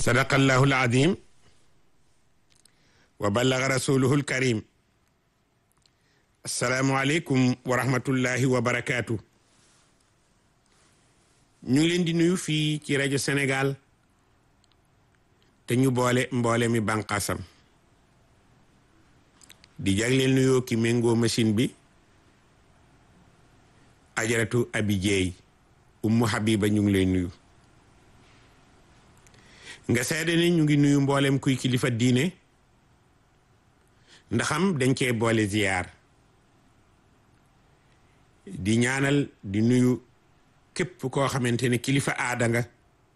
sadaqallahu alazim wa ballaga rasuluhu alkarim assalaamu aleykum wa rahmatullahi wa barakaatu ñu ngi leen di nuyu fii ci rajo Sénégal te ñu boole mboole mi bànqaasam di jagleel nuyoo ki méngoo machine bi ajaratu abi jeey ummu habiba ñu ngi lay nuyu nga seede ni ñu ngi nuyu mboolem kuy kilifa diine ndaxam dañ cee boole ziyaar di ñaanal di nuyu képp koo xamante ne kilifa aada nga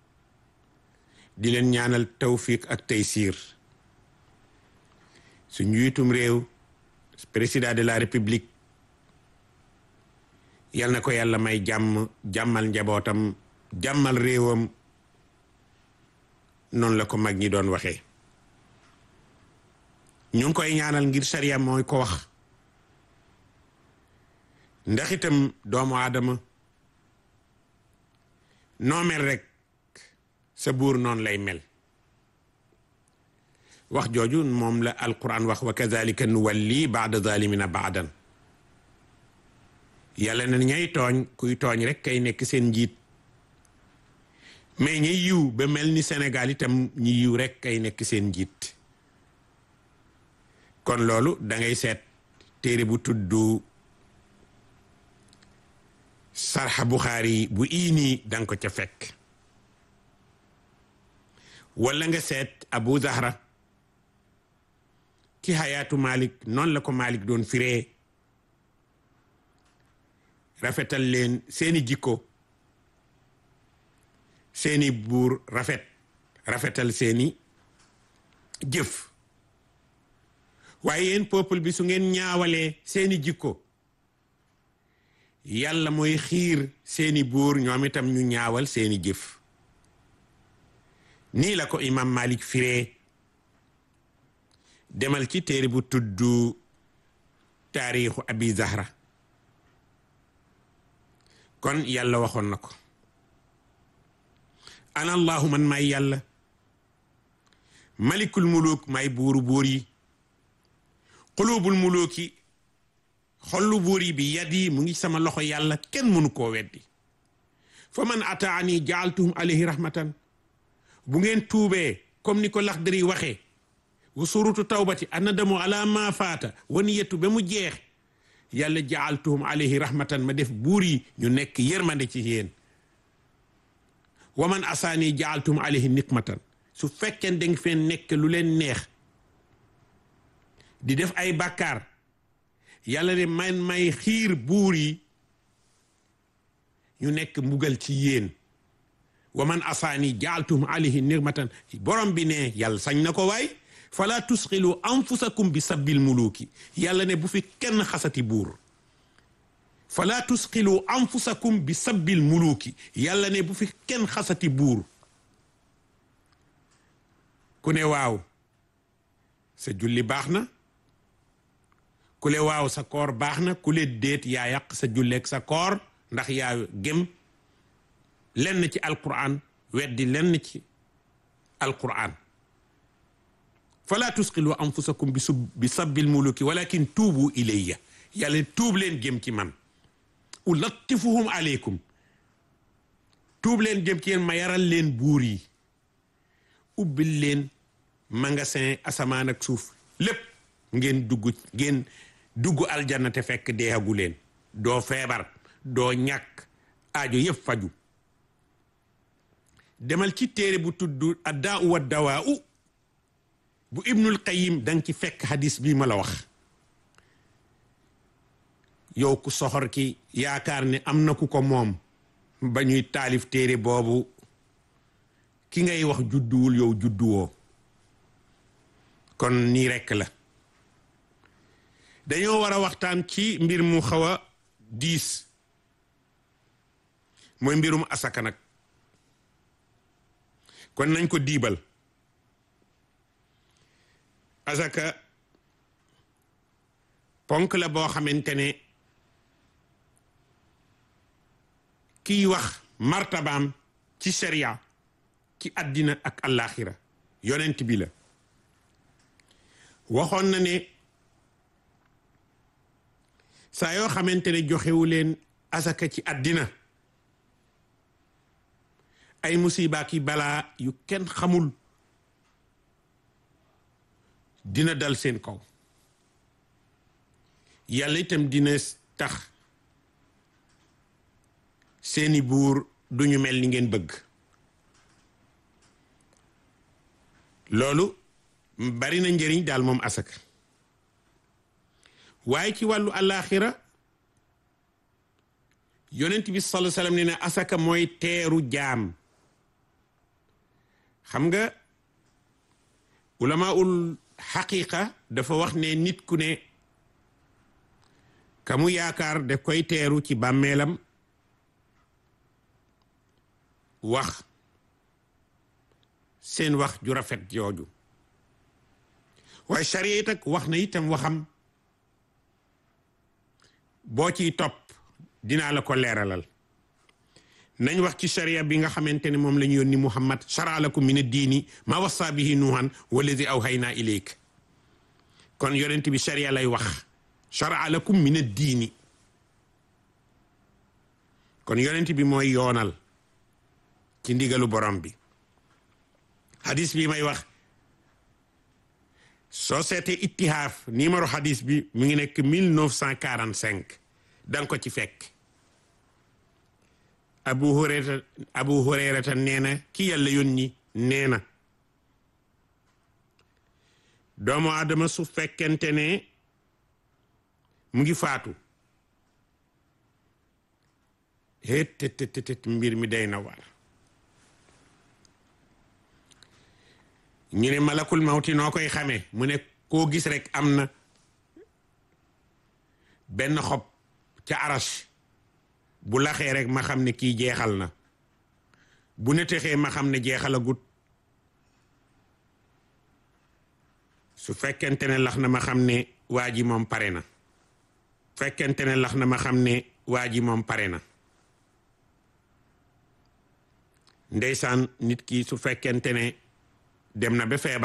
di leen ñaanal tawfiq ak taysiir su njiitum réew président de la république yal na ko yàlla may jàmm jàmmal njabootam jàmmal réewam noonu la ko mag ñi doon waxee ñu ngi koy ñaanal ngir sariya mooy ko wax ndax itam doomu aadama noo mel rek sa buur noonu lay mel wax jooju moom la alquran wax wa kazalika nuwalli baada zalimina baadan yàlla na ñay tooñ kuy tooñ rek kay nekk seen njiit mais ñi yiw ba mel ni Sénégal itam ñi yiw rek kay nekk seen njiit kon loolu da ngay seet téere bu tudd sarxa Buxaari bu iini danga ko ca fekk wala nga seet Abu Zahra ci xayaatu Malik noonu la ko Malik doon firee rafetal leen seeni jikko seeni buur rafet rafetal seeni jëf waaye yéen peuple bi su ngeen ñaawalee seeni jikko yàlla mooy xiir seeni buur ñoom itam ñu ñaawal seeni jëf nii la ko imam Malik firee demal ci téere bu tudd taarixu abi zahra kon yàlla waxoon na ko ana allahu man may yàlla malikul muluk may buuru buur yi xulubul muluki xollu buur yi bi yadi mu ngi sama loxo yàlla kenn mënu koo weddi fa man ataani jaaltuhum alayhi rahmatan bu ngeen tuubee comme ni ko Laxdari waxee wa surutu tawbati annadamu ala ma faata wa niyatu ba mu jeex yàlla jaaltuhum alayhi rahmatan ma def buur yi ñu nekk yërmande ci yéen wa man asaani jaaltuhum alayhi nikmatan su fekkee da nga feen nekk lu leen neex di def ay bàkkaar yàlla ne man may xiir buur yi ñu nekk mbugal ci yéen wa man asaani jaaltuhum alayhi nikmatan borom bi ne yàlla sañ na ko waay fala tusxilu anfusakum bi sabbil muluki yàlla ne bu fi kenn xasati buur fala tusxilu anfusakum bi sabbil muluki yàlla ne bu fi kenn xasati buur ku ne waaw sa julli baax na ku le waaw sa koor baax na ku le déet yaa yàq sa julleeg sa koor ndax yaa gëm lenn ci alquran weddi lenn ci alquran fala tusqilu anfusakum bi sub bi sabbil muluki walakin tuubu ilayya yàlla tuub leen jëm ci man ulattifuhum aleykum tuub leen jëm ci yéen ma yaral leen buur yi ubbil leen magasin asamaan ak suuf lépp ngeen dugg ngeen dugg aljanna te fekk deexagu leen doo feebar doo ñàkk aajo yëpp faju demal ci téere bu tudd addaa wa dawaa u bu ibnul qayim danga ci fekk hadis bi ma la wax yow ku soxor ki yaakaar ne am na ku ko moom ba ñuy taalif téere boobu ki ngay wax judduwul yow judduwoo kon nii rekk la dañoo war a waxtaan ci mbir mu xaw a diis mooy mbirum asaka nag kon nañ ko diibal asaka ponk la boo xamante ne kiy wax martabaam ci sharia ci àddina ak àllaaxira yonent bi la waxoon na ne saa yoo xamante ne joxewu leen asaka ci àddina ay musiba ki balaa yu kenn xamul dina dal seen kaw yàlla itam dina tax seeni buur duñu mel ni ngeen bëgg loolu bari na njëriñ daal moom asaka waaye ci wàllu àllaaxira yonent bi sallallahu alayhi wasallam ne ne asaka mooy teeru jaam xam nga ulamaul xaqiqa dafa wax ne nit ku ne ka mu yaakaar daf koy teeru ci bàmmeelam wax seen wax ju rafet jooju waaye charia it ak wax na itam waxam boo ciy topp dinaa la ko leeralal nañ wax ci charia bi nga xamante ne moom la ñu yónni muhammad shara lakum min ad-diini ma wassa bihi nuuhan wallazi awhayna ilayk kon yonent bi charia lay wax shara lakum min ad-diini kon yonent bi mooy yoonal ci ndigalu borom bi hadis bi may wax soo seetee ittihaaf numéro hadis bi mu ngi nekk 1945 danga ko ci fekk abu hurayrata abu hurayrata nee na ki yàlla yónni nee na doomu adama su fekkente ne mu ngi faatu het tet tet mbir mi day na waar ñu ne malakul mawti noo koy xamee mu ne koo gis rek am na benn xob ca arash bu laxee rek ma xam ne kii jeexal na bu ne texee ma xam ne jeexalagut su fekkente ne lax na ma xam ne waa ji moom pare na fekkente ne lax na ma xam ne waa ji moom pare na ndeysaan nit ki su fekkente ne dem na ba feebar